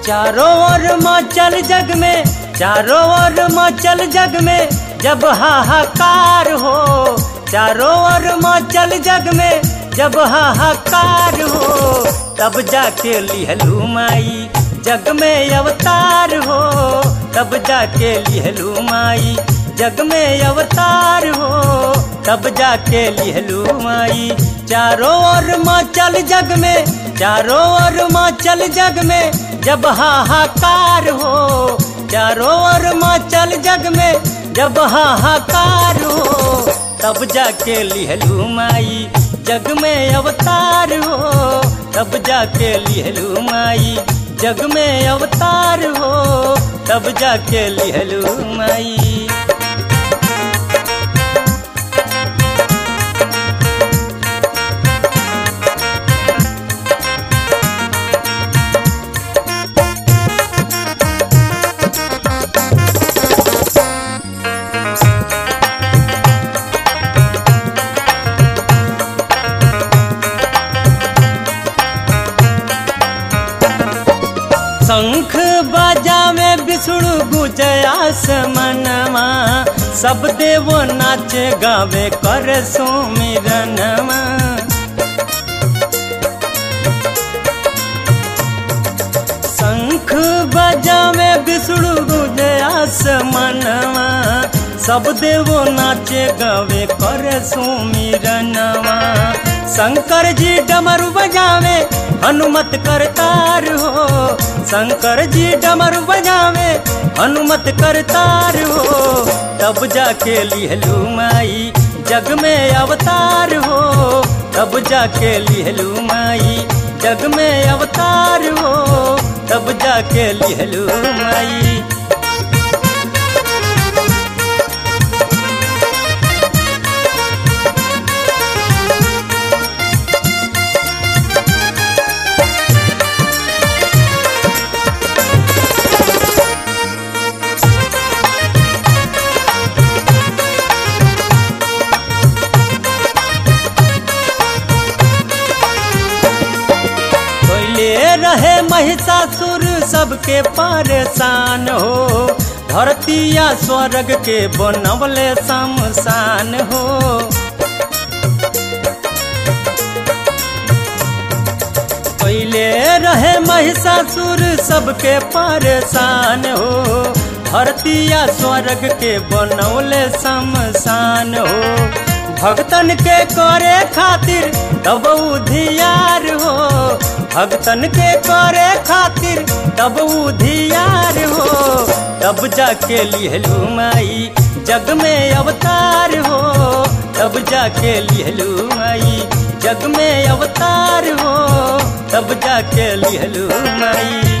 चारों ओर मचल जग में चारों ओर मचल जग में जब हाहाकार हो चारों ओर मचल जग में जब हाहाकार हो तब जाके लिहलू माई जग में अवतार हो तब जाके लिहलू माई जग में अवतार हो तब जाके लिहलू माई चारों ओर मचल जग में चारों ओर मचल जग में जब हाहाकार हो चारों ओर मचल जग में जब हाहाकार हो तब जाके लिहलू माई जग में अवतार हो तब जाके लिहलू माई जग में अवतार हो तब जाके लिहलू माई शंख बाजावे विष्णु गुजयास मनवा सब देव नाचे गावे कर सुमिरनवा शंख बजावे विष्णु गुजयास मनवा सब देव नाचे गावे कर सुमिरनवा शंकर जी डमरू बजावे हनुमत करतार हो शंकर जी डमरू बजावे हनुमत करतार हो तब जाके लिहलू माई जग में अवतार हो तब जाके लिहलू माई जग में अवतार हो तब जाके लिहलू माई कोयले रहे महिषासुर सबके परेशान हो धरती या स्वर्ग के बनवले शमशान हो कोयले रहे महिषासुर सबके परेशान हो धरती या स्वर्ग के बनौले शमशान हो भक्तन के करे खातिर तब उधियार हो भक्तन के करे खातिर तब उधियार हो तब जाके लिहलू माई जग में अवतार हो तब जाके लिहलू माई जग में अवतार हो तब जाके लिहलू माई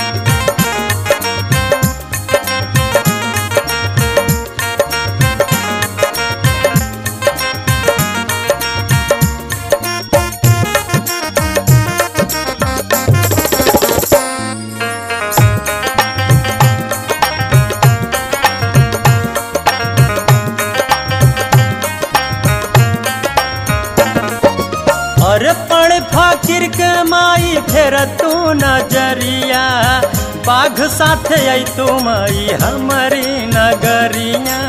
अर्पण फकीर के माई फेर तू नजरिया बाघ साथ आई तू माई हमारी नगरिया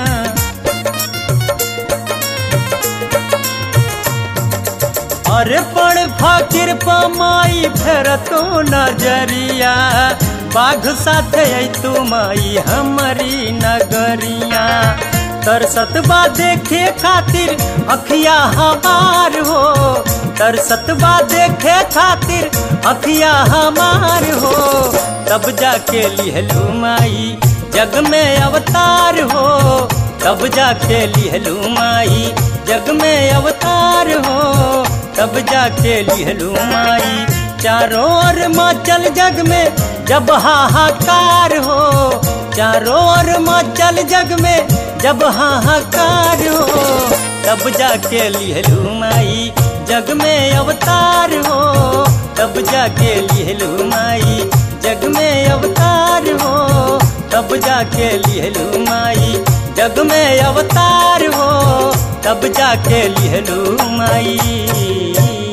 अर्पण फकीर प माई फेर तू नजरिया बाघ साथ आई तू माई हमारी नगरिया तरसतबा देखे खातिर अखिया हमार हो तरसतबा देखे खातिर अखिया हमार हो तब जाके लिहलू माई जग में अवतार हो तब जाके लिहलू माई जग में अवतार हो तब जाके लिहलू माई चारों ओर मचल जग में जब हाहाकार हो चारों ओर मचल जग में जब हाहाकार हो तब जाके लिहलू माई जग में अवतार हो तब जाके लिहलू माई जग में अवतार हो तब जाके लिहलू माई जग में अवतार हो तब जाके लिहलू माई